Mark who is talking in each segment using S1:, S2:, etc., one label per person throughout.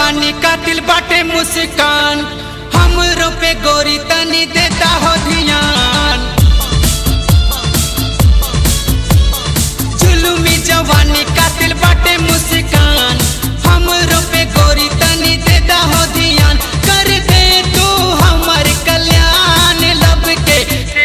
S1: जवानी का दिल बाटे मुस्कान हमरो पे गोरी तनी देता हो ध्यान जुलुमी जवानी का दिल बाटे मुस्कान हमरो पे गोरी तनी देता हो ध्यान कर दे तू हमर कल्याण लब के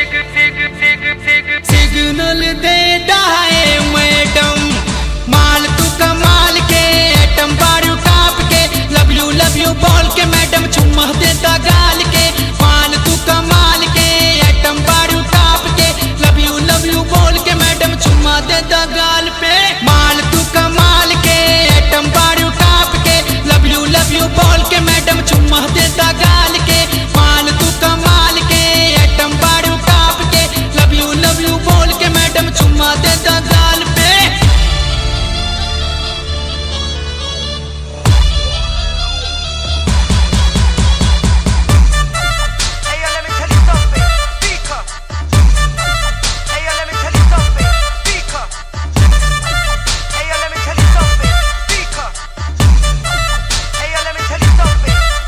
S1: सिग्नल दे दाए मैडम माल तू कमाल के एटम बारू टाप के लव यू लव यू बोल के मैडम चुम्मा देता गाल के माल तू कमाल के एटम बारू टाप के लव यू लव यू बोल के मैडम चुम्मा देता गाल पे माल तू कमाल के एटम बारू टाप के लव यू लव यू बोल के मैडम चुम्मा देता गाल के माल तू कमाल के एटम बारू टाप के लव यू लव यू बोल के मैडम चुम्मा देता गाल पे
S2: Hey, yo, let me tell you something. Speak up. Hey, yo, let me tell you something. Speak up. Hey, yo, let me tell you something. Speak up. Hey, yo, let me tell you something.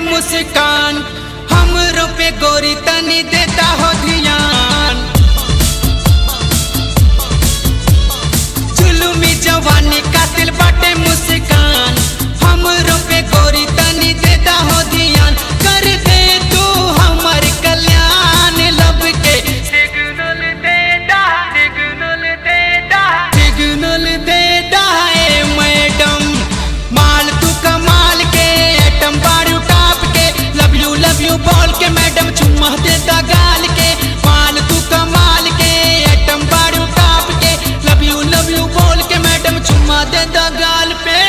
S1: मुस्कान हमरो पे गोरी तनी देता हो ध्यान जुलुमी जवानी कातिल बाटे मुस्कान हमरो पे गोरी तनी देता हो ध्यान कर दे तू हमर कल्याण लब के
S2: सिग्नल देता सिग्नल देता
S1: सिग्नल देता है मैडम माल तू कमाल के एटम बारू टाप के लव यू लव यू बोल के मैडम चुम्मा देता गाल के माल तू कमाल के एटम बारू टाप के लव यू लव यू बोल के मैडम चुम्मा देता गाल पे